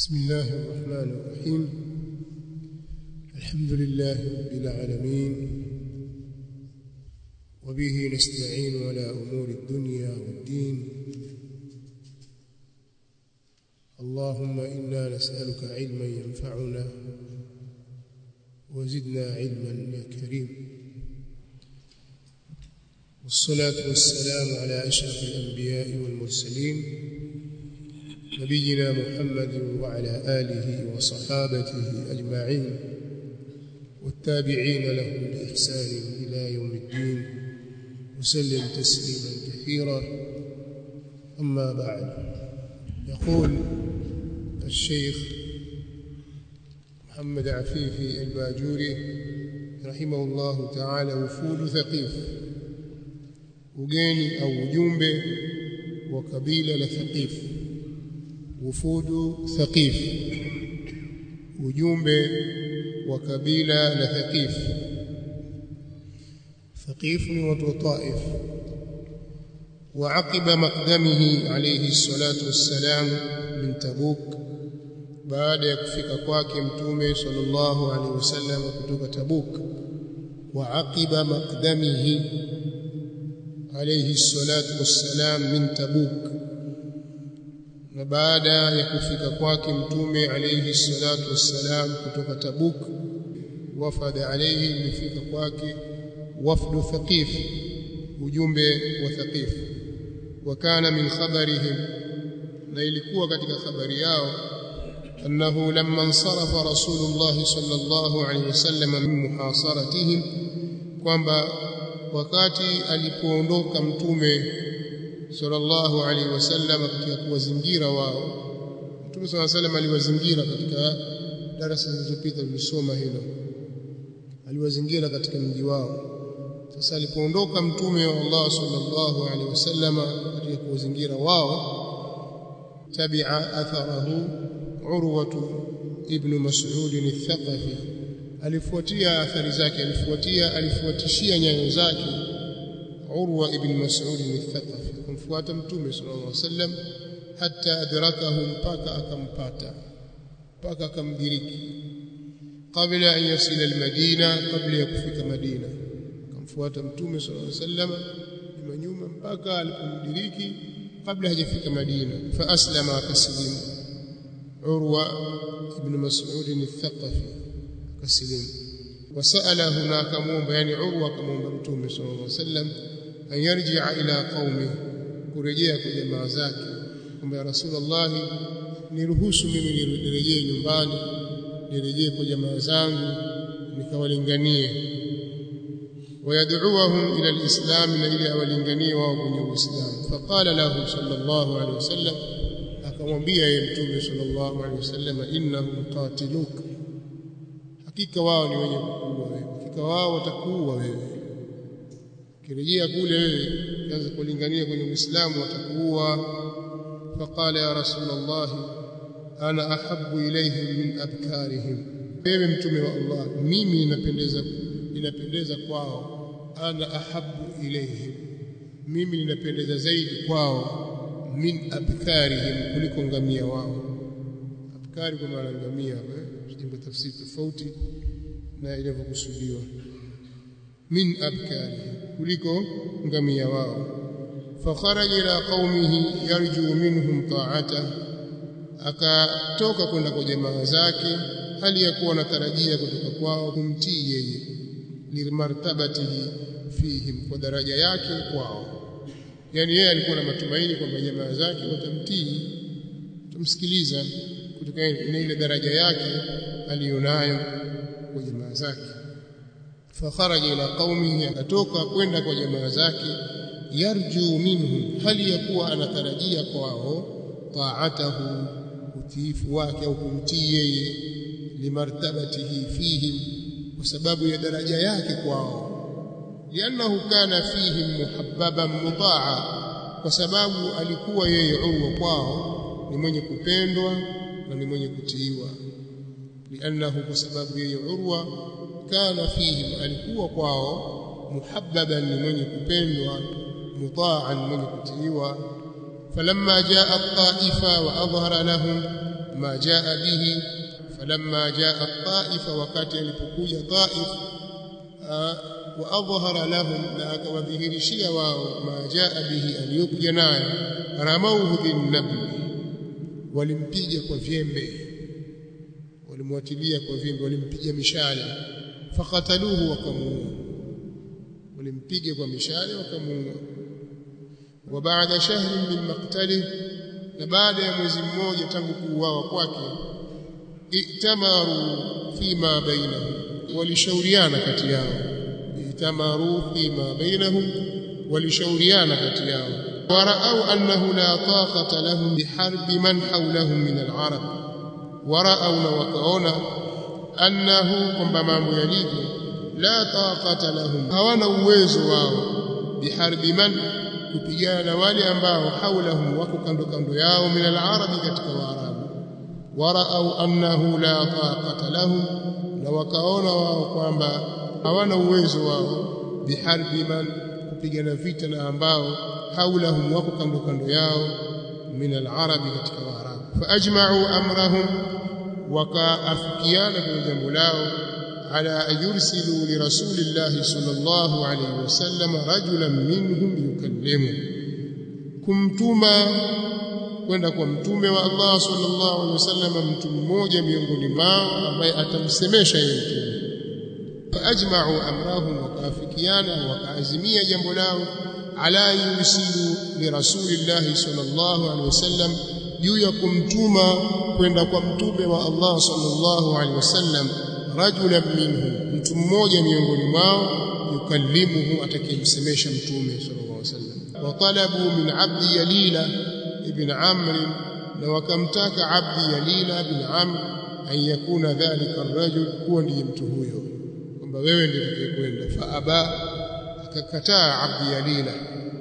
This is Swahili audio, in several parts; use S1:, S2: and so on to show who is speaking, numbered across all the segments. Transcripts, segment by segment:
S1: بسم الله الرحمن الرحيم الحمد لله رب العالمين وبه نستعين على أمور الدنيا والدين اللهم إنا نسألك علما ينفعنا وزدنا علما يا كريم والصلاة والسلام على أشرف الأنبياء والمرسلين نبينا محمد وعلى آله وصحابته أجمعين والتابعين لهم بإحسان إلى يوم الدين وسلم تسليما كثيرا أما بعد يقول الشيخ محمد عفيفي الباجوري رحمه الله تعالى وفود ثقيف ugeni au ujumbe wa kabila la Thaqif wufudu Thaqif ujumbe wa kabila la Thaqif Thaqif ni watu wa Taif وعقب مقدمه عليه الصلاة والسلام من تبوك baada ya kufika kwake mtume sallallahu alaihi wasallam kutoka Tabuk wa aqiba maqdamihi alayhi salatu wassalam min Tabuk na baada ya kufika kwake mtume alayhi salatu wassalam kutoka Tabuk wafada alayhi ilifika kwake wafdu Thaqif ujumbe wa Thaqif wakana min khabarihim na ilikuwa katika habari yao أنه لما انصرف رسول الله صلى الله عليه وسلم من محاصرتهم kwamba wakati alipoondoka mtume sallallahu alaihi wasallam katika kuwazingira wao mtume sallallahu alaihi wasallam aliwazingira katika darasa zilizopita tulisoma hilo aliwazingira katika mji wao sasa alipoondoka mtume wa Allah sallallahu alaihi wasallam katika kuwazingira wao tabi'a atharahu urwatu ibn mas'ud al-thaqafi alifuatia athari zake alifuatia alifuatishia nyayo zake urwa ibn mas'ud al-thaqafi kumfuata mtume sallallahu alaihi wasallam hatta adrakahu mpaka akampata mpaka akamdiriki kabla an yasila al-madina kabla ya kufika madina akamfuata mtume sallallahu alaihi wasallam nyuma nyuma mpaka alipomdiriki kabla hajafika madina fa aslama akasilimu عروة بن مسعود الثقفي كسلم وسأل هناك مومبا يعني عروة كمومبا متومي صلى الله عليه وسلم أن يرجع إلى قومه kurejea kwa jamaa zake kwamba ya rasulullah niruhusu mimi nirejee nyumbani nirejee kwa jamaa zangu nikawalinganie wayad'uuhum ila alislam na ili awalinganie wao kwenye uislamu faqala lahu sallallahu alaihi wasallam akamwambia yeye mtume sallallahu alaihi wasallam innahum qatiluk hakika wao ni wenye kukuua wewe hakika wao watakuua wewe kirejea kule wewe kaanza kulingania kwenye Uislamu watakuua faqala ya rasulullah ana ahabbu ilayhim min abkarihim wewe mtume wa Allah mimi ninapendeza ninapendeza kwao ana ahabbu ilayhim mimi ninapendeza zaidi kwao min abkarihim kuliko ngamia wao abkari kwa maana ngamia jambo tafsiri tofauti na ilivyokusudiwa min abkarihim kuliko ngamia wao fakharaja ila qaumihi yarju minhum ta'ata akatoka kwenda kwa jamaa zake hali ya kuwa anatarajia kutoka kwao kumtii yeye limartabatihi fihim kwa daraja yake kwao yani yeye alikuwa na matumaini kwamba jamaa zake watamtii tumsikiliza kutokana na ile daraja yake aliyonayo kwa jamaa zake fakharaja ila qaumihi akatoka kwenda kwa jamaa zake yarju minhum hali ya kuwa anatarajia kwao taatahu utiifu wake au kumtii yeye limartabatihi fihim kwa sababu ya daraja yake kwao لانه كان فيهم محببا مطاعا kwa sababu alikuwa yeye urwa kwao ni mwenye kupendwa na ni mwenye kutiiwa lianahu kwa sababu yeye urwa kana fihim alikuwa kwao muhabbaban ni mwenye kupendwa mutaan mwenye kutiiwa فلما جاء الطائف وأظهر لهم ma jaa bihi falamma jaa taifa wakati alipokuja taif wa adhhara lahum na akawadhihirishia wao ma jaa bihi aliyokuja nayo ramauhu binnabli walimpiga kwa vyembe walimwatilia kwa vyembe walimpiga mishale fakataluhu wakamuua walimpiga kwa mishale wakamuua wa baada shahri min maqtalihi na baada ya mwezi mmoja tangu kuuawa kwake itamaru fima bainahum walishauriana kati yao itamaru fima bainahum walishauriana kati yao waraau annahu la taqata lahum biharbi man hawlahum min al-arab waraau na wakaona annahu kwamba mambo yalivyo la taqata lahum hawana uwezo wao biharbi man kupigana na wale ambao haulahum wako kando kando yao min al-arabi katika waarabu waraau annahu la taqata lahum na wakaona wao kwamba hawana uwezo wao biharbi man kupigana vita na ambao haulahum wako kando kando yao min al-arabi katika waarabu faajma'u amrahum wakaafikiana kwenye jambo lao على أن يرسلوا لرسول الله صلى الله عليه وسلم رجلا منهم يكلمه kumtuma kwenda kwa mtume wa Allah sallallahu alaihi wasallam mtu mmoja miongoni mwao ambaye atamsemesha yeye mtume faajma'u amrahum wakaafikiana wakaazimia jambo lao ala yusilu li rasulillahi sallallahu alaihi wasallam juu ya kumtuma kwenda kwa mtume wa Allah sallallahu alaihi wasallam rajulan minhum mtu mmoja miongoni mwao yukallimuhu atakayemsemesha mtume sallallahu alaihi wasallam wa talabu min abdi yalila ibn amr na wakamtaka abdi yalila ibn amr an yakuna dhalika arrajul kuwa ndiye mtu huyo kwamba wewe ndiye utakayekwenda fa aba akakataa abdi yalila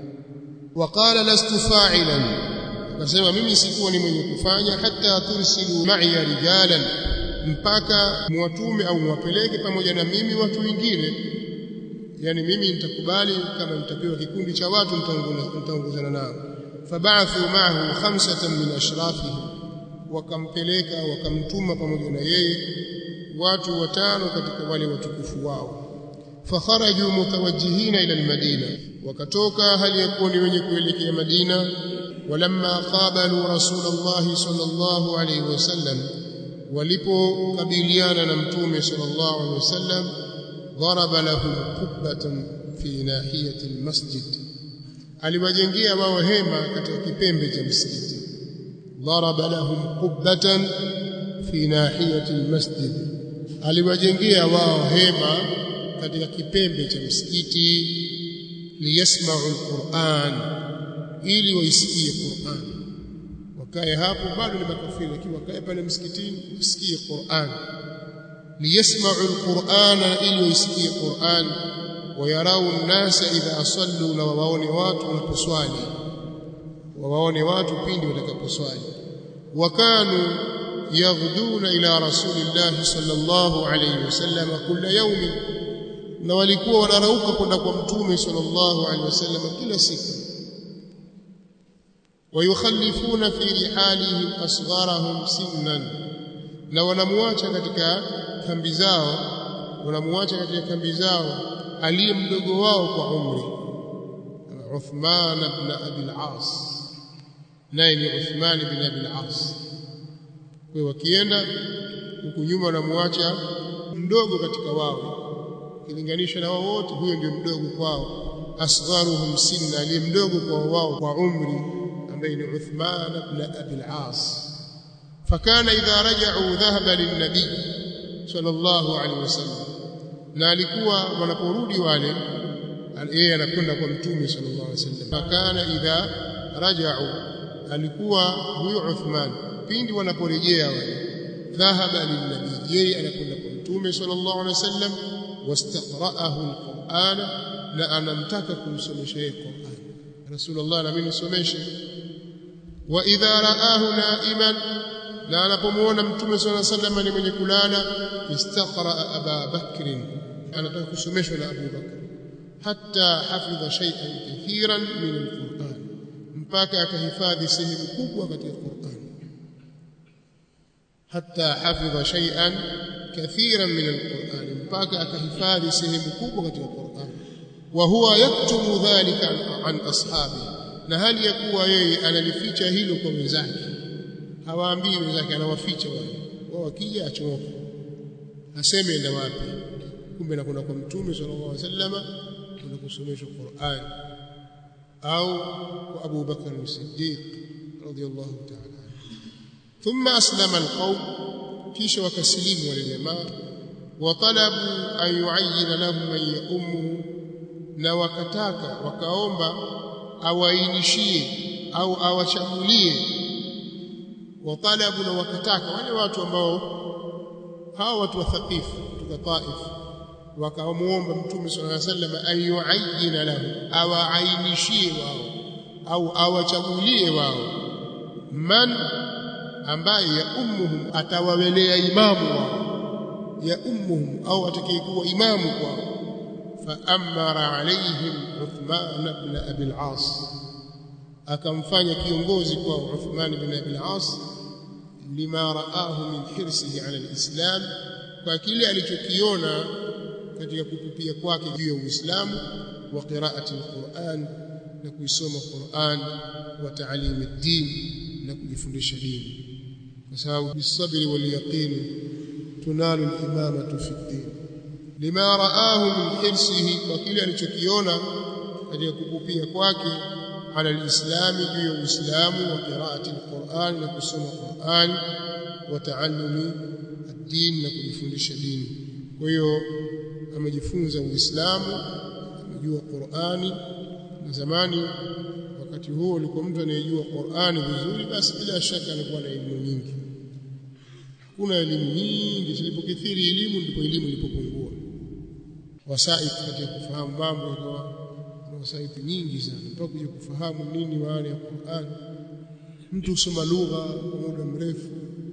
S1: وقال لست فاعلا akasema mimi sikuwa ni mwenye kufanya hata tursilu ma'iya rijalan mpaka muwatume au muwapeleke pamoja na mimi watu wengine yani mimi nitakubali kama nitapewa kikundi cha watu nitaongozana nao fabathu ma'ahu khamsatan min ashrafihi wakampeleka wakamtuma pamoja na yeye watu watano katika wale watukufu wao fakharaju mutawajjihina ila almadina wakatoka hali ya kuwa ni wenye kuelekea Madina walamma qabalu rasulullah sallallahu alayhi wasallam walipokabiliana na mtume sallallahu alaihi wasallam daraba lahum qubbatan fi nahiyati almasjid aliwajengea wao hema katika kipembe cha msikiti daraba lahum qubbatan fi nahiyati almasjid aliwajengea wao hema katika kipembe cha msikiti liyasma'u alquran ili waisikie Qur'an wakae hapo bado ni makafiri lakini wakae pale msikitini wasikie Qur'an liyasma'u al-Qur'ana ili wasikie Qur'an wayarau an-nasa idha sallu na wawaone watu wanaposwali wawaone watu pindi watakaposwali wakanu yaghduna ila rasulillah sallallahu alayhi wasallam kila yawm na walikuwa wanarauka kwenda kwa mtume sallallahu alayhi wasallam kila siku ويخلفون في رحالهم أصغرهم سنا na wanamuacha katika kambi zao wanamuacha katika kambi zao aliye mdogo wao kwa umri Uthman ibn Abi al-As naye ni Uthman ibn Abi al-As kwa wakienda huku nyuma wanamuacha mdogo katika wao kilinganisha na wao wote huyo ndio mdogo kwao asgharuhum sinna aliye mdogo kwa wao kwa umri بين عثمان بن أبي العاص فكان إذا رجعوا ذهب للنبي صلى الله عليه وسلم na alikuwa wanaporudi wale yeye anakwenda kwa mtume sallallahu alaihi wasallam fakana idha raja'u alikuwa huyo Uthman pindi wanaporejea wale dhahaba lilnabi yeye anakwenda kwa mtume sallallahu alaihi wasallam wastaqra'ahu alquran na anamtaka kumsomesha yeye Qur'an Rasulullah na mimi nisomeshe wa idha raahu naiman na anapomuona mtume swalla sallam ni mwenye kulala istaqra aba bakr anataka kusomeshwa na Abu Bakr hatta hafidha shay'an kathiran min alquran mpaka akahifadhi sehemu kubwa katika Qur'an hatta hafidha shay'an kathiran min alquran mpaka akahifadhi sehemu kubwa katika Qur'an wa huwa yaktumu dhalika an ashabi na hali ya kuwa yeye analificha hilo kwa wenzake hawaambii wenzake anawaficha wale wao wakija achomoka aseme enda wapi kumbe nakwenda kwa mtume sallallahu alaihi wasallama kwenda kusomeshwa Qur'an au kwa Abu Bakar as-Siddiq radiyallahu ta'ala thumma aslama alqawm kisha wakasilimu wale jamaa watalabu an yu'ayyina lahum man ya'ummuhu na wakataka wakaomba awainishie au awachagulie watalabu na wakataka wale watu ambao hao watu wa Thaqifu kutoka Taif wakamuomba Mtume sallallahu alaihi wasallam ayuayyina lahu awaainishie wao au awachagulie wao man ambaye ya ummuhum atawawelea imamu wao ya ummuhum au atakayekuwa imamu kwao faamara alaihim Uthman ibn Abi al-As akamfanya kiongozi kwao Uthman ibn Abi al-As lima raahu min hirsihi ala al-islam kwa kile alichokiona katika kupupia kwake juu ya Uislamu wa qiraati al-Qur'an na kuisoma Qur'an wa ta'lim ad-din na kujifundisha dini kwa sababu bisabri wal yaqin tunalu al-imamatu fi ad-din lima raahu min hirsihi kwa kile alichokiona katika kupupia kwake ala al-islam juu ya Uislamu wa qiraati al-Qur'an na kusoma Qur'an wa ta'allumi ad-din na kujifundisha dini kwa hiyo amejifunza Uislamu amejua Qur'ani na zamani wakati huo ulikuwa mtu anayejua Qur'ani vizuri basi bila shaka anakuwa na elimu nyingi hakuna elimu nyingi zilipokithiri elimu ndipo elimu ilipopungua wasaiti katika kufahamu mambo ikawa na wasaiti nyingi sana mpaka kuja kufahamu nini maana ya Qur'an mtu usoma lugha kwa muda mrefu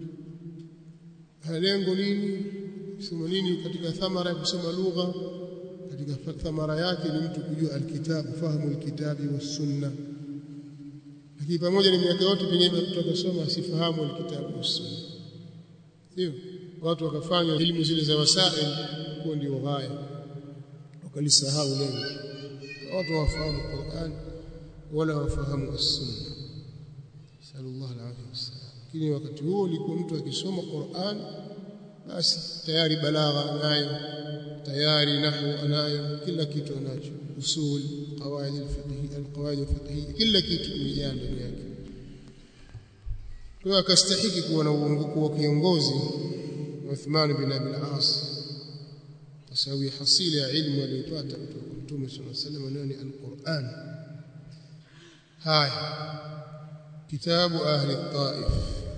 S1: lengo nini kusoma nini katika thamara ya kusoma lugha katika thamara yake ni mtu kujua alkitabu fahamu alkitabi was sunna lakini pamoja na miaka yote pengine mtu akasoma asifahamu alkitabu was sunna sio watu wakafanya elimu zile za wasail kuwa ndio ghaya wakalisahau lengo watu wafahamu Qur'an wala wafahamu as-sunna sallallahu alaihi wasallam lakini wakati huo ulikuwa mtu akisoma Qur'an basi tayari balagha anayo tayari nahwu anayo kila kitu anacho usul qawaid al-fiqh al-qawaid al-fiqhiyya kila kitu kimejaa ndani yake kwa akastahiki kuwa na uongozi wa kiongozi Uthman bin Abi al-As kwa sababu ya hasili ya ilmu aliyopata kutoka kwa Mtume صلى الله عليه وسلم ni al-Qur'an haya kitabu ahli at-Taif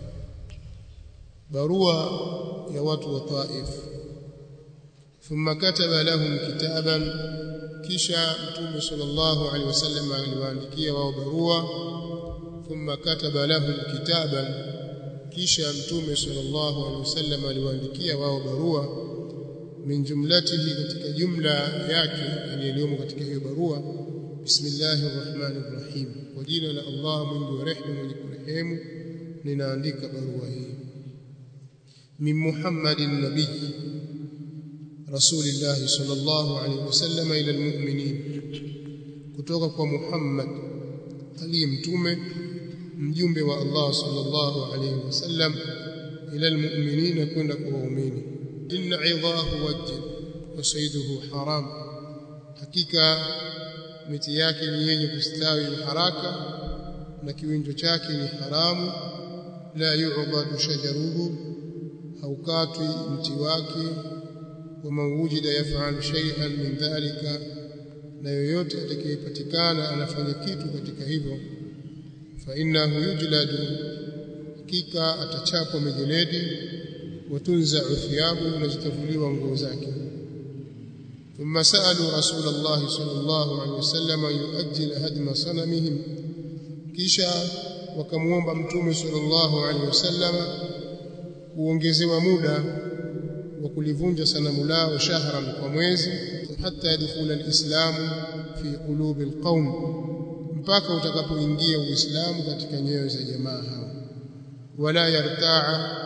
S1: barua ya watu wa Taif thumma kataba lahum kitaban kisha mtume sallallahu alaihi wasallam aliwaandikia wao barua thumma kataba lahum kitaban kisha mtume sallallahu alaihi wasallam aliwaandikia wao barua min jumlatihi katika jumla yake iliyomo katika hiyo barua bismillahir rahmanir rahim kwa jina la Allah mwingi wa rehema mwenye kurehemu ninaandika barua hii من محمد النبي رسول الله صلى الله عليه وسلم إلى المؤمنين kutoka kwa Muhammad aliye mtume mjumbe wa Allah sallallahu alayhi wasallam ila almu'minina kwenda kwa waumini inna idhahu wajj wa sayduhu haram hakika miti yake ni yenye kustawi haraka na kiwinjo chake ni haramu la yu'badu shajaruhu haukatwi mti wake waman wujida yafalu shay'an min dhalika na yoyote atakayepatikana anafanya kitu katika hivyo fa innahu yujladu hakika atachapwa mijeledi watunza thiyabu na zitavuliwa nguo zake ثم سألوا رسول الله صلى الله عليه وسلم أن يؤجل هدم صنمهم kisha wakamwomba mtume sallallahu alaihi wasallam kuongezewa muda wa kulivunja sanamu lao shahran kwa mwezi hata yadkhula alislamu fi qulubi alqaum mpaka utakapoingia uislamu katika nyoyo za jamaa hao wala yartaa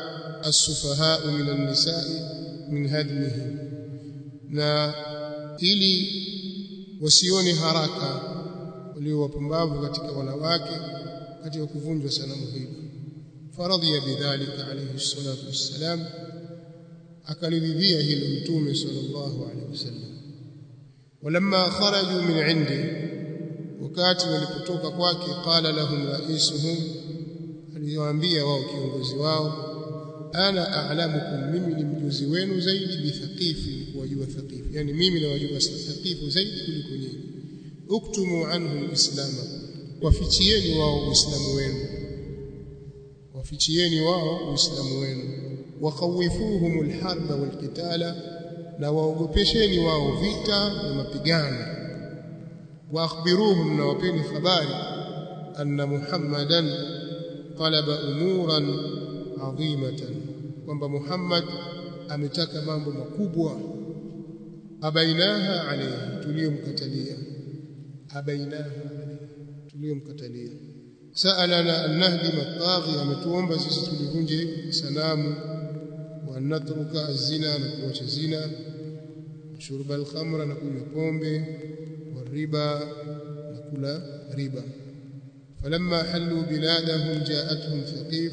S1: as-sufaha'u min an-nisa'i min hadmihim na ili wasione haraka walio wapumbavu katika wanawake katika kuvunjwa sanamu hili faradhiya bidhalika alayhi salatu wassalam akaliridhia hilo mtume sallallahu alayhi wasallam walamma kharaju min indi wakati walipotoka kwake qala lahum raisuhum aliwaambia wao kiongozi wao ana a'lamukum mimi ni mjuzi wenu zaidi bithaqifi wajua thaqifi yani mimi na wajua thaqifu zaidi kuliko nyinyi uktumu anhu alislama wafichieni wao uislamu wenu wafichieni wao uislamu wenu wakawifuhum alharba walqitala na waogopesheni wao vita na mapigano واخبروهم نوapeni habari anna muhammadan talaba umuran adhimatan kwamba muhammad ametaka mambo makubwa abainaha alayhi tuliyomkatalia abainaha alayhi tuliyomkatalia sa'alana an nahdima at-taghi ametuomba sisi tulivunje sanamu wa natruka az-zina na kuacha zina shurba al-khamra na kunywa pombe والربا نقول ربا فلما حلوا بلادهم جاءتهم ثقيف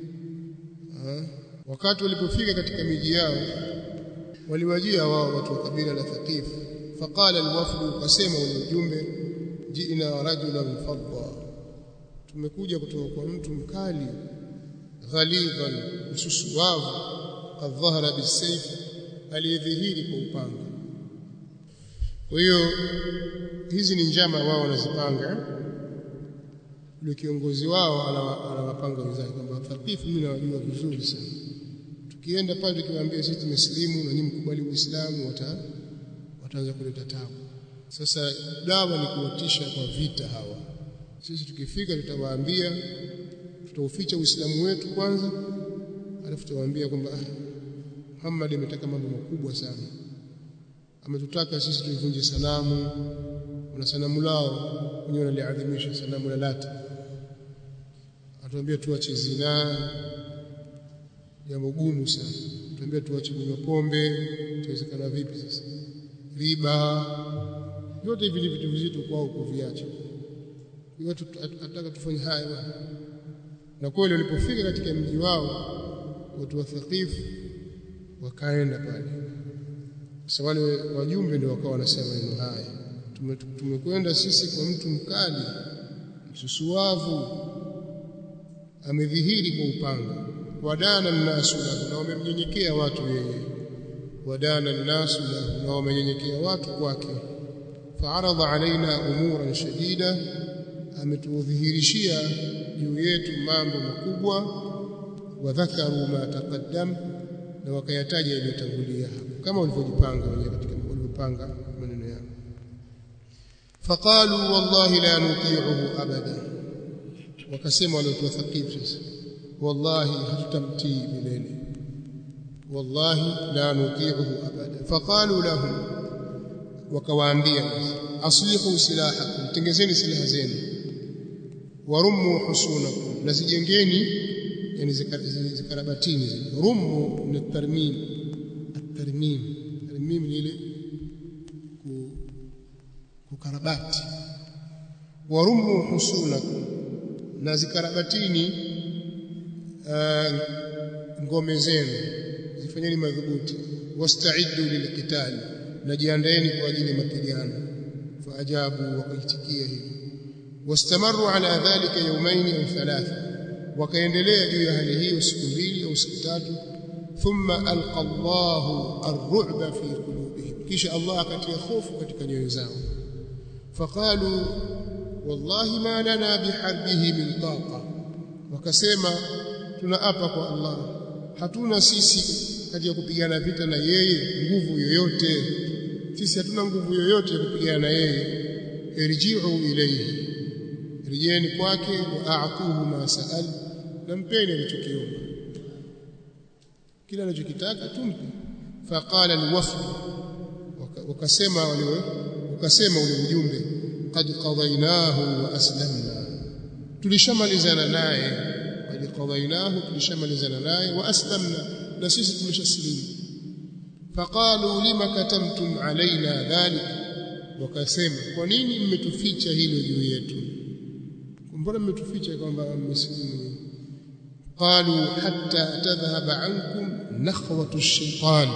S1: wakati walipofika katika miji yao waliwajia wao watu wa kabila la Thaqif faqala alwafd kasema ule ujumbe jiina rajulan fadda tumekuja kutoka kwa mtu mkali ghalidhan ususuwavu qad dhahara bisayf aliyedhihiri kwa upanga kwa hiyo hizi ni njama wao wanazipanga yule kiongozi wao anawapanga wenzake kwamba Thaqif mimi nawajua vizuri sana tukienda pale tukiwaambia sisi tumesilimu na nyinyi mkubali Uislamu wata wataanza kuleta tabu sasa dawa ni kuwatisha kwa vita hawa sisi tukifika tutawaambia tutauficha Uislamu wetu kwanza alafu tutawaambia kwamba ah, Muhammad ametaka mambo makubwa sana ametutaka sisi tuivunje sanamu na sanamu lao wenyewe wanaliadhimisha sanamu la Lata atuambia tuache zinaa jambo gumu sana tuambia tuache kunywa pombe itawezekana vipi sasa riba yote hivi ni vitu vizito kwao kuviacha watu ataka tufanye haya bwana na kweli walipofika katika mji wao watu wa Thaqif wakaenda pale sasa wale wajumbe ndio wakawa wanasema maneno haya tumekwenda sisi kwa mtu mkali msusuavu amedhihiri kwa upanga wadana nnasu lahu na wamemnyenyekea watu yeye wadana nnasu lahu na wamenyenyekea watu kwake faaradha alaina umuran shadida ametudhihirishia juu yetu mambo makubwa wadhakaru ma taqaddam na wakayataja yaliyotangulia hapo kama walivyojipanga wenyewe katika walivyopanga maneno yao faqalu wallahi la nuti'uhu abada wakasema wale watu thaqif sasa wallahi hatutamtii milele wallahi la nuti'uhu abada faqalu lahum wakawaambia aslihu silahakum tengezeni silaha zenu warummu husunakum na zijengeni yani zikarabatini zile rumu ni tarmim at-tarmim tarmim ni ile kukarabati warumu husunakum na zikarabatini uh, ngome zenu zifanyeni madhubuti wasta'iddu lilqitali na jiandaeni kwa ajili ya mapigano faajabu wakaitikia hivyo wastamaru ala dhalika yawmayn au thalatha wakaendelea juu ya hali hiyo siku mbili au siku tatu thumma alqa Allahu ar-ru'ba fi qulubihim kisha Allah akatia hofu katika nyoyo zao faqalu wallahi ma lana biharbihi min taqa wakasema tunaapa kwa Allah hatuna sisi katika kupigana vita na yeye nguvu yoyote sisi hatuna nguvu yoyote ya kupigana na yeye irji'u ilayhi rejeni kwake wa a'tuhu ma sa'al na mpeni alichokiomba kila anachokitaka tumpe faqala alwafd wakasema wale wakasema ule ujumbe qad qadaynahu wa aslamna tulishamalizana naye qad qadainahu tulishamalizana naye wa aslamna na sisi tumeshasilimu faqalu lima katamtum alaina dhalik wakasema kwa nini mmetuficha hilo juu yetu mbona mmetuficha kwamba mmesilimu qalu hatta tadhhaba ankum nakhwatu ash-shaytan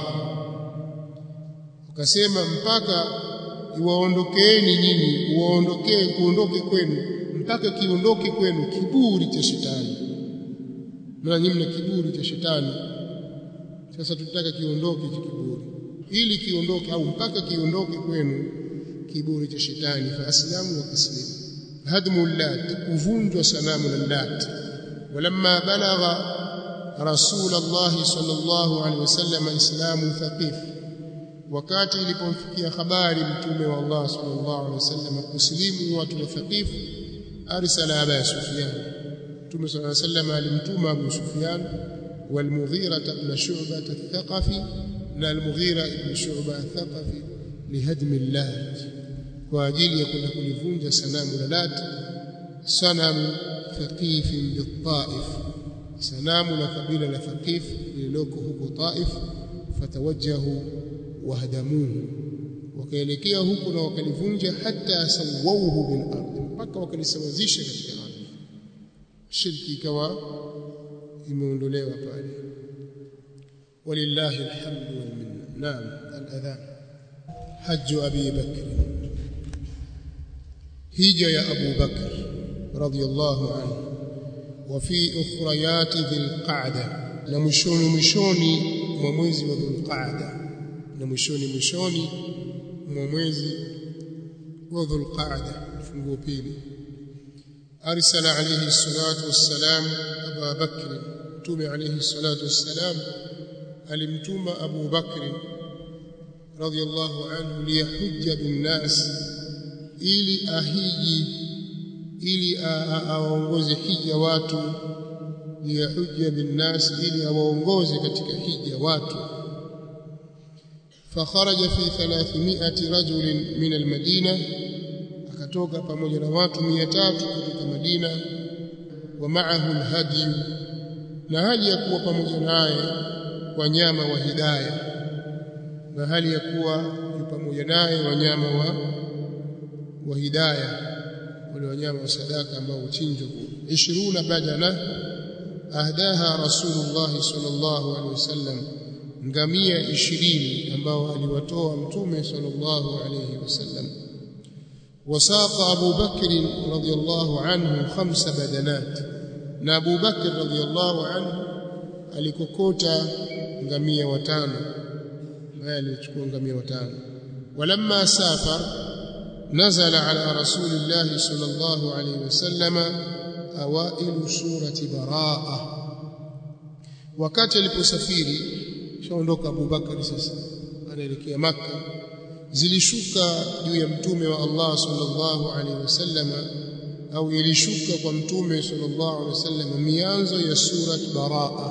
S1: wakasema mpaka iwaondokeeni nyinyi uwaondokee kuondoke kwenu mpaka kiondoke kwenu kiburi cha shetani na nyinyi mna kiburi cha shetani sasa tutaka kiondoke cha kiburi ili kiondoke au mpaka kiondoke kwenu kiburi cha shetani fa aslamu wa taslimu hadmu lat kuvunjwa sanamu la lat ولما بلغ رسول الله صلى الله عليه وسلم اسلام ثقيف wakati ilipomfikia habari mtume wa Allah sallallahu alaihi wasallam kusilimu watu wa Thaqif arsala Aba Sufyan mtume sallallahu alaihi wasallam alimtuma Abu Sufyan والمغيرة بن شعبة الثقفي na المغيرة بن شعبة الثقفي لهدم اللات واجili ya kwenda kulivunja sanamu la Lat sanamu Thaqif بالطائف sanamu la kabila la Thaqif lililoko huko Taif fatawajjahu wahdamuhu wakaelekea huko na wakalivunja hata sawauhu bil ardh mpaka wakalisawazisha katika ardhi shirki ikawa imeondolewa pale walillahi alhamdu wal minna naam al-adhan hajj abi bakr hija ya abu bakr radiyallahu anhu wa fi ukhrayati dhil qa'da na mwishoni mwishoni mwa mwezi wa dhul qa'da na mwishoni mwishoni mwa mwezi wa Dhulqaada funguo pili arsala alayhi salatu wassalam Abu Bakr tume alayhi salatu wassalam alimtuma Abu Bakr radiyallahu anhu liyahujja binnas ili ahiji ili awaongoze hija watu liyahujja binnas ili awaongoze katika hija watu فخرج في 300 رجل من المدينة akatoka pamoja na watu 300 kutoka Madina wa ma'ahu alhadi na hali ya kuwa pamoja naye wanyama wa hidayah na hali ya kuwa pamoja naye wanyama wa wa hidayah wale wanyama wa sadaka ambao uchinjwa 20 badana ahdaha rasulullah sallallahu alaihi wasallam ngamia 20 ambao aliwatoa mtume sallallahu alayhi wasallam wasaqa Abu Bakr radhiyallahu anhu khamsa badanat na Abu Bakr radhiyallahu anhu alikokota ngamia watano naye alichukua ngamia watano walamma safar nazala ala rasulillahi sallallahu alayhi wasallam awailu surati baraa wakati aliposafiri shaondoka Abu Bakari sasa anaelekea maka zilishuka juu ya mtume wa Allah sallallahu alaihi wasallam au ilishuka kwa mtume sallallahu alaihi wasallam mianzo ya surat baraa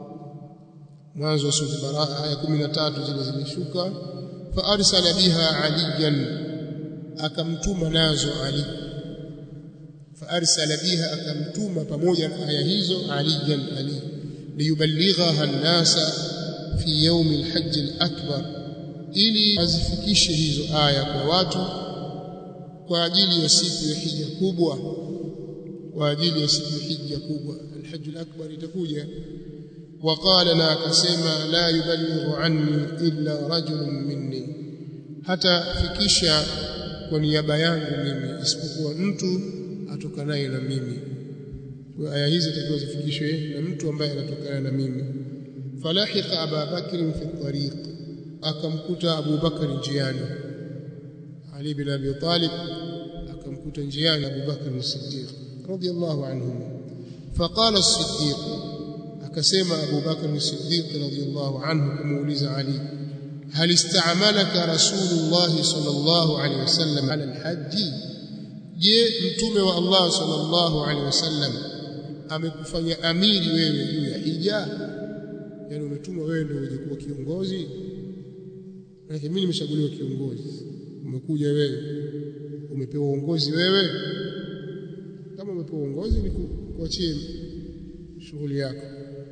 S1: mwanzo wa surat baraa aya 13 zile zilishuka fa arsala biha aliyan akamtuma nazo ali fa arsala biha akamtuma pamoja na aya hizo aliyan ali liyuballighaha an-nasa fi yaumi alhajj alakbar ili azifikishe hizo aya kwa watu kwa ajili ya siku ya hija kubwa kwa ajili ya siku ya hija kubwa alhajj alakbar itakuja وقال na akasema la yuballighu anni illa rajulun minni hata fikisha kwa niaba yangu mimi isipokuwa mtu atokanaye na mimi kwa aya hizi zitakiwa zifikishwe na mtu ambaye anatokana na mimi فلحق أبا بكر في الطريق أكمكت أبو بكر نجياني علي بن أبي طالب أكمكت نجياني أبو بكر الصديق رضي الله عنهم فقال الصديق أكسم أبو بكر الصديق رضي الله عنه كمولز علي هل استعملك رسول الله صلى الله عليه وسلم على الحج je mtume wa Allah sallallahu alaihi wasallam amekufanya amiri wewe juu ya hija yani umetumwa wewe ndio uje kuwa kiongozi lakini mimi nimeshaguliwa kiongozi umekuja wewe umepewa uongozi wewe kama umepewa uongozi ni kuachie shughuli yako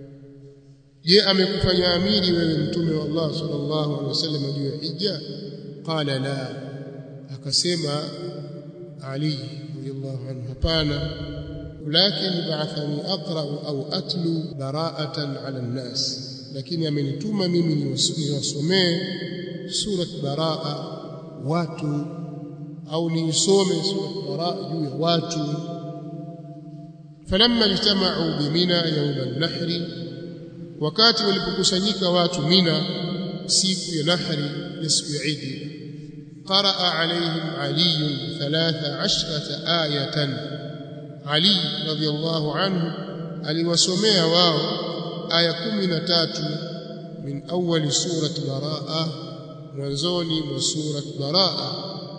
S1: je amekufanya amiri wewe mtume wa Allah sallallahu alaihi wasallam juu ya hija qala la akasema Ali radiyallahu anhu hapana lakini ba'athani aqra au atlu bara'atan 'ala an-nas lakini amenituma mimi niwasomee surat baraa watu au niisome surat baraa juu ya watu falamma ijtama'u bimina yawm an-nahri wakati walipokusanyika watu mina siku ya nahri ya siku ya Eid qaraa alaihim ali 13 ayatan ali radiyallahu anhu aliwasomea wao aya 13 min awwali surati baraa mwanzoni mwa surat baraa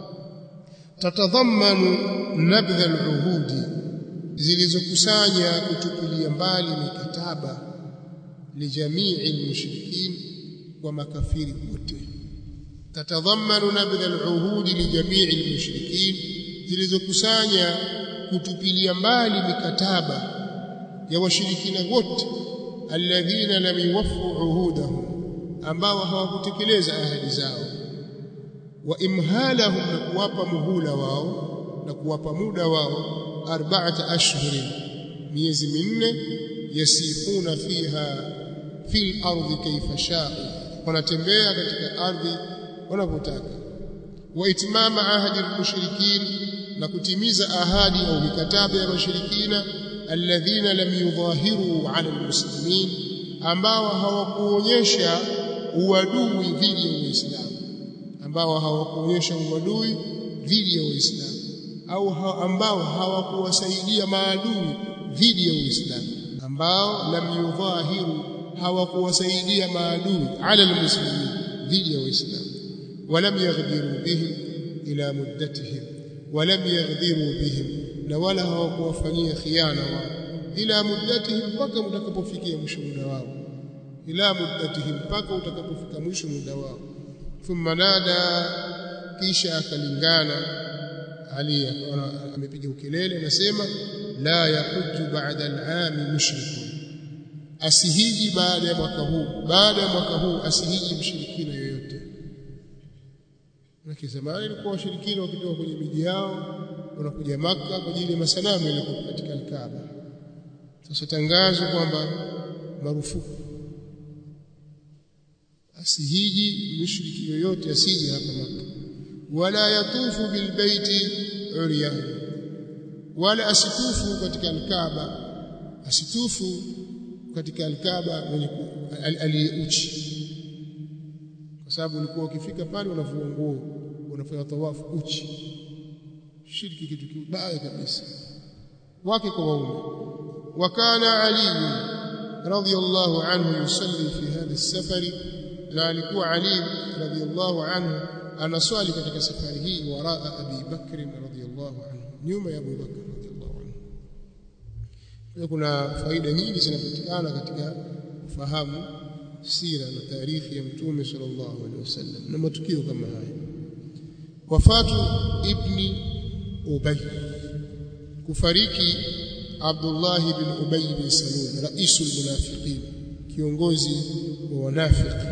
S1: tatadhammanu nabdha al-uhudi zilizokusanya kutupilia mbali mikataba lijamii al-mushrikin wa makafiri wote tatadhammanu nabdha al-uhudi lijamii al-mushrikin zilizokusanya kutupilia mbali mikataba ya washirikina wote alladhina lam yuwaffu uhudahum ambao hawakutekeleza ahadi zao wa imhalahum na kuwapa muhula wao na kuwapa muda wao arba'ata ashhurin miezi minne yasifuna fiha fil ardi kayfa shaa wanatembea katika ardhi wanapotaka wa itmama ahadi al-mushrikin na kutimiza ahadi au mikataba ya washirikina alladhina lam yudhahiru 'ala almuslimin ambao hawakuonyesha uadui dhidi ya Uislamu ambao hawakuonyesha uadui dhidi ya Uislamu au ha ambao hawakuwasaidia maadui dhidi ya Uislamu ambao lam yudhahiru hawakuwasaidia maadui 'ala almuslimin dhidi ya Uislamu walam yaghdiru bihim ila muddatihim walam yaghdiru bihim na wala hawakuwafanyia khiana wao ila muddatihim mpaka utakapofikia mwisho muda wao ila muddatihim mpaka utakapofika mwisho muda wao thumma nada kisha akalingana ali amepiga ukelele anasema la yahuju ba'da al-aam mushrikun asihiji baada ya mwaka huu baada ya mwaka huu asihiji mshirikina yoyote na zamani ilikuwa washirikina wakitoka kwenye miji yao wanakuja maka kwa ajili ya masanamu yalikuwa katika al-Kaaba sasa tangazo kwamba marufuku asihiji mushriki yoyote asije hapa maka wala yatufu bilbaiti uryan wala asitufu katika al-Kaaba asitufu katika al-Kaaba mwenye aliyeuchi kwa sababu ulikuwa ukifika pale unavua nguo unafanya tawafu uchi shirki kitu kibaya kabisa wake kwa waume wakana ali radhiyallahu anhu yusalli fi hadha as-safari na alikuwa ali radhiyallahu anhu anaswali katika safari hii waraa abi bakr radhiyallahu anhu nyuma ya abu bakr radhiyallahu anhu kuna faida nyingi zinapatikana katika kufahamu sira na taarifi ya mtume sallallahu alaihi wasallam na matukio kama haya wafatu ibni ubay kufariki Abdullah ibn Ubay bin Salul raisul munafiqin kiongozi wa wanafiki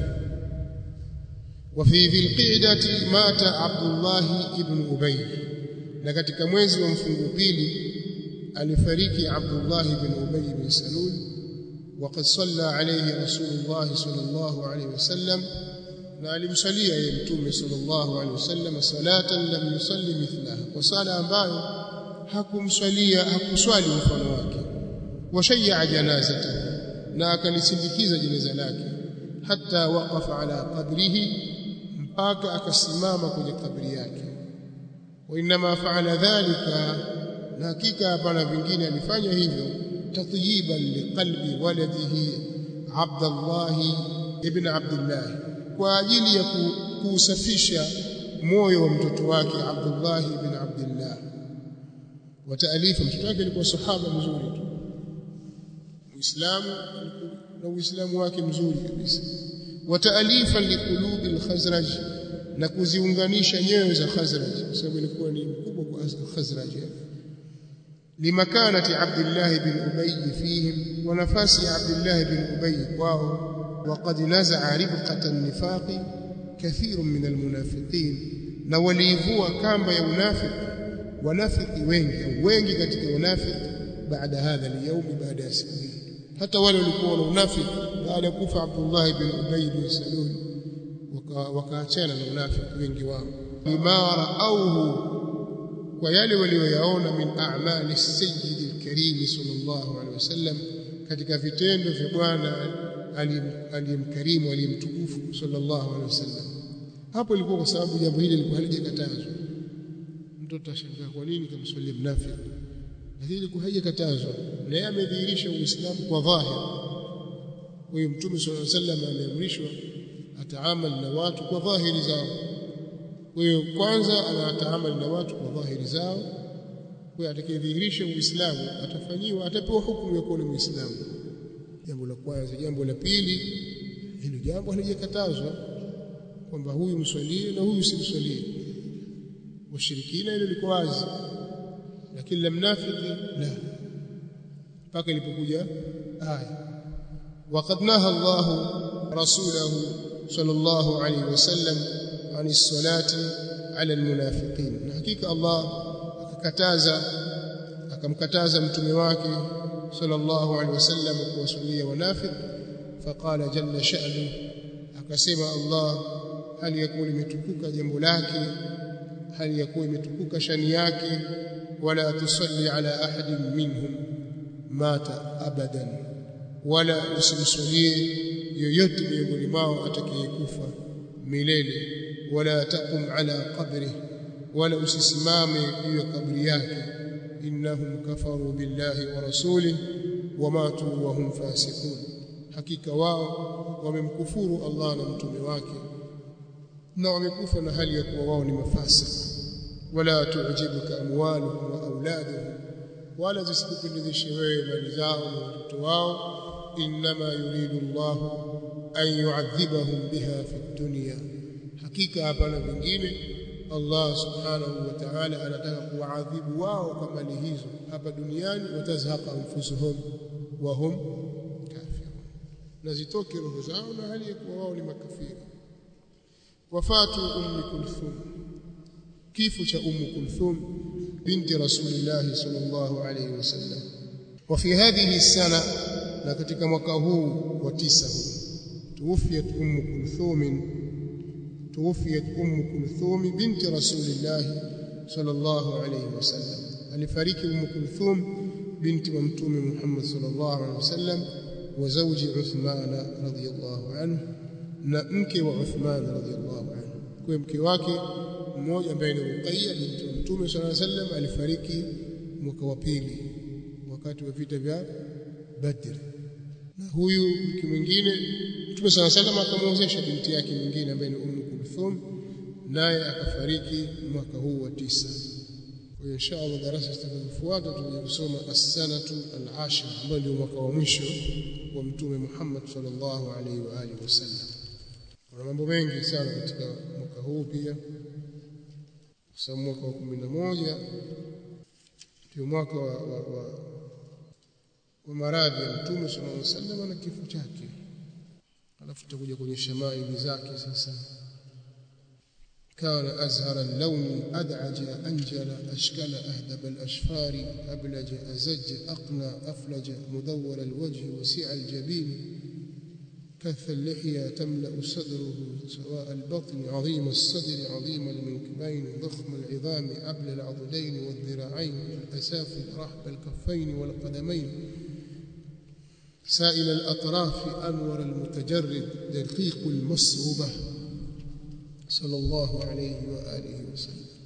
S1: وفي ذي القعدة مات عبد الله ابن أبي na katika mwezi wa mfungu pili alifariki Abdullah ibn Ubay bin Salul وقد صلى عليه رسول الله صلى الله عليه وسلم na alimsalia yeye mtume sallallahu alaihi wasallam salatan lam yusalli mithlaha kwa sala ambayo hakumswalia hakuswali mfano wake washayya janazata na akalisindikiza jeneza lake hatta waqafa ala qabrihi mpaka akasimama kwenye kabri yake wa inma fa'ala dhalika na hakika hapana vingine alifanya hivyo tatyiban liqalbi waladihi Abdullah ibn Abdullah kwa ajili ya kuusafisha moyo wa mtoto wake Abdullah ibn Abdullah wa taalifa mtoto wake alikuwa sahaba mzuri tu Muislamu na Uislamu wake mzuri kabisa wa taalifa liqulubi al-Khazraj na kuziunganisha nyoyo za Khazraj kwa sababu ilikuwa ni mkubwa kwa Khazraj limakanati Abdullah ibn Ubay fihim kwa nafasi ya Abdullah bin Ubay kwao وقد نزع ربقة النفاق كثير من المنافقين na waliivua kamba ya unafiki wanafiki wengi wengi katika wanafiki baada hadha al-yawm baada ya siku hii hata wale walikuwa na unafiki baada ya kufa Abdullah ibn Ubay bin Salul wakaachana na unafiki wengi wao bimara auhu kwa yale walioyaona min a'mali sayyid al-karim sallallahu alaihi wasallam katika vitendo vya bwana aliyemkarimu aliyemtukufu sallallahu alaihi wasallam hapo ilikuwa kwa sababu jambo hili lilikuwa halijakatazwa mtoto atashangaa kwa nini kamswalia mnafiki lakini ilikuwa haijakatazwa na yeye amedhihirisha uislamu kwa dhahir kwa hiyo mtume sallallahu alaihi wasallam ameamrishwa ataamal na watu kwa dhahiri zao kwa hiyo kwanza anataamal na watu kwa dhahiri zao kwa hiyo atakayedhihirisha uislamu atafanyiwa atapewa hukumu ya kuwa ni muislamu jambo la kwanza jambo la pili hilo jambo halijakatazwa kwamba huyu mswalie na huyu simswalie washirikina hilo liko wazi lakini la mnafiki la mpaka ilipokuja aya وقد نهى الله رسوله صلى الله عليه وسلم عن الصلاة على المنافقين حقيقة الله akakataza akamkataza mtume wake صلى الله عليه وسلم kuwasulia wanafiq faqala jalla sha'nu akasema Allah hali yakuwa limetukuka jambo lake hali yakuwa imetukuka shani yake wala tusalli ala ahadin minhum mata abadan wala usimsalie yoyote miongoni mwao atakayekufa milele wala taqum ala qabri wala usisimame juu ya kabri yake innahum kafaru billahi wa rasulih wamatu wa hum fasiqun hakika wao wamemkufuru Allah na mtume wake na wamekufa na hali ya kuwa wao ni mafasik wala tu'jibuka amwaluhum wa auladuhum wala zisikupendezeshe wewe mali zao na watoto wao inma yuridu Allah an yu'adhibahum biha fi dunya hakika hapana vingine Allah subhanahu wa ta'ala anataka kuadhibu wao kwa mali hizo hapa duniani watazhaqa anfusuhum wa hum kafirun na zitoke roho zao na hali ya kuwa wao ni makafiri wafatu ummi kulthum kifo cha ummu kulthum binti rasulillah sallallahu alayhi wasallam wa fi hadhihi sana na katika mwaka huu wa tisa huu tuwafiyat ummu kulthum tuwafiyat ummu kulthum binti rasulillah sallallahu alayhi wasallam alifariki ummu kulthum binti wa mtume Muhammad sallallahu alayhi wasallam wa zawji Uthman radhiyallahu anhu na mke wa Uthman radhiyallahu anhu kwa mke wake mmoja ambaye ni Ruqayya binti wa Mtume صلى الله عليه وسلم alifariki mwaka wa pili wakati wa vita vya Badr na huyu mke mwingine Mtume صلى الله عليه وسلم akamwozesha binti yake nyingine ambaye ni Ummu Kulthum naye akafariki mwaka huu wa tisa kwa hiyo inshallah darasa zitakazofuata tutakuja kusoma as-sanatu al-ashira ambayo ndio mwaka wa mwisho wa Mtume Muhammad sallallahu alaihi wa alihi wasallam kuna mambo mengi sana katika mwaka huu pia kwa sababu mwaka wa kumi na moja ndio mwaka wa, wa, wa, wa maradhi ya mtume sallallahu alaihi wasallam na kifo chake alafu tutakuja kwenye shamaili zake sasa كان أزهر اللون أدعج أنجل أشكل أهدب الأشفار أبلج أزج أقنى أفلج مدور الوجه وسع الجبين كث اللحية تملأ صدره سواء البطن عظيم الصدر عظيم المنكبين ضخم العظام أبل العضدين والذراعين الأسافل رحب الكفين والقدمين سائل الأطراف أنور المتجرد دقيق المصربة صلى الله عليه وآله وسلم